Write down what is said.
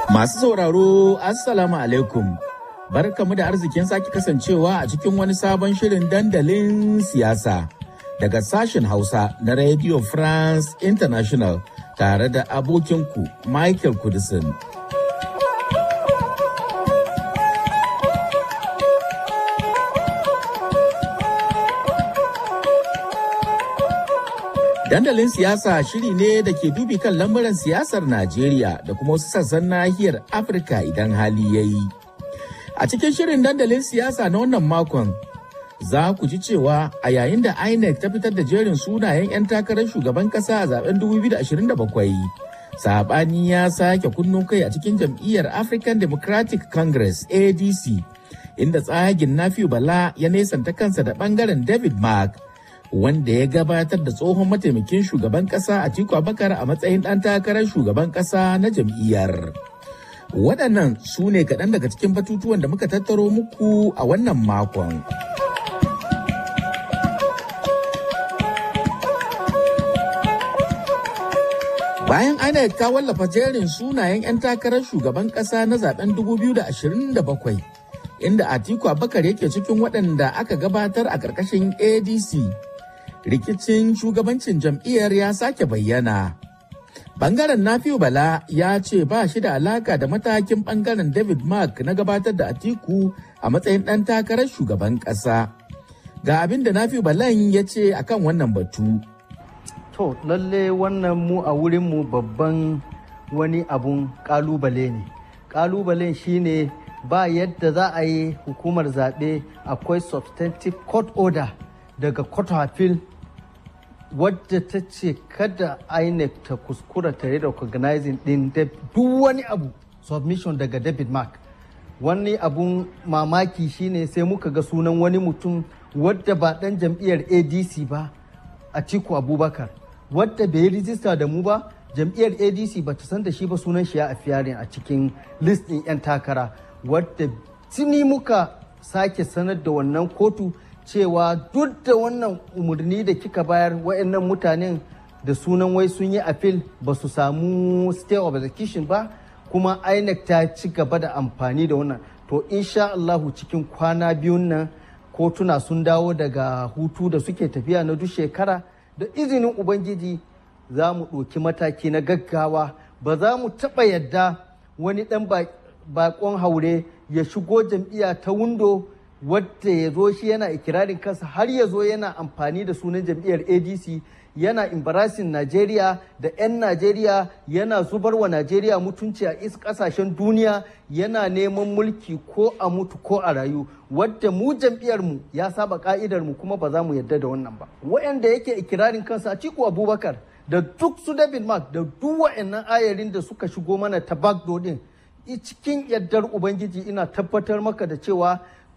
Masu sauraro, Assalamu alaikum. Barkamu da arzikin sake kasancewa a cikin wani sabon shirin dandalin siyasa daga sashen Hausa na Radio France International tare da abokinku Michael Kudisin. Dandalin siyasa shiri ne da ke dubi kan lamuran siyasar Najeriya da kuma wasu sassan nahiyar Afirka idan hali ya yi. A cikin shirin dandalin siyasa na wannan makon, za ku ji cewa a yayin da INEC ta fitar da jerin sunayen 'yan takarar shugaban kasa a zaben 2027, saɓani ya sake kunnu kai a cikin jam'iyyar African Democratic Congress ADC, inda tsagin Nafiu Bala ya nesanta kansa da ɓangaren David Mark. wanda ya gabatar da tsohon mataimakin shugaban kasa a Tiku Abakar a matsayin ɗan takarar shugaban kasa na jam'iyyar. Waɗannan su ne kaɗan daga cikin batutuwan da muka tattaro muku a wannan makon. Bayan INEC ta wallafa jerin sunayen 'yan takarar shugaban ƙasa na zaben 2027. inda Atiku Abakar yake cikin waɗanda aka gabatar a ƙarƙashin ADC. Rikicin shugabancin jam'iyyar ya sake bayyana. Bangaren Nafiu Bala ya ce ba shi da alaka da matakin bangaren David Mark na gabatar da Atiku a matsayin ɗan takarar shugaban ƙasa. Ga abin da Nafiu Balan ya ce akan wannan batu. To, lalle wannan mu a wurinmu babban wani abun ƙalubale ne. Ƙalubalen shine ba yadda za a yi hukumar zaɓe akwai substantive court order daga court of appeal wadda ta ce kada inec ta kuskura ta yi recognizing din duk wani abu submission daga david mark wani abun mamaki shine sai muka ga sunan wani mutum wadda ba dan jam'iyyar adc ba a ciku abubakar wadda bai yi rijista da mu ba jam'iyyar adc ba ta san da shi ba sunan shi ya a cikin list ɗin 'yan takara wadda tuni muka sake sanar da wannan kotu cewa duk da wannan umarni da kika bayar wayannan mutanen da sunan wai sun yi appeal ba su samu stay of execution ba kuma inec ta ci gaba da amfani da wannan to insha Allahu cikin kwana biyun nan kotuna sun dawo daga hutu da suke tafiya na duk shekara da izinin ubangiji za mu ɗauki mataki na gaggawa ba za mu taɓa yadda wani ɗan bakon haure ya shigo jam'iyya ta windo wadda ya zo shi yana ikirarin kansa har ya zo yana amfani da sunan jam'iyyar adc yana embarrassing najeriya da 'yan najeriya yana zubar wa najeriya mutunci a is kasashen duniya yana neman mulki ko a mutu ko a rayu wadda mu jam'iyyarmu ya saba ka'idar mu kuma ba za mu yarda da wannan ba wayanda yake ikirarin kansa a ciku abubakar da duk su david mark da duk wa'annan ayarin da suka shigo mana ta backdoor din cikin yardar Ubangiji ina tabbatar maka da cewa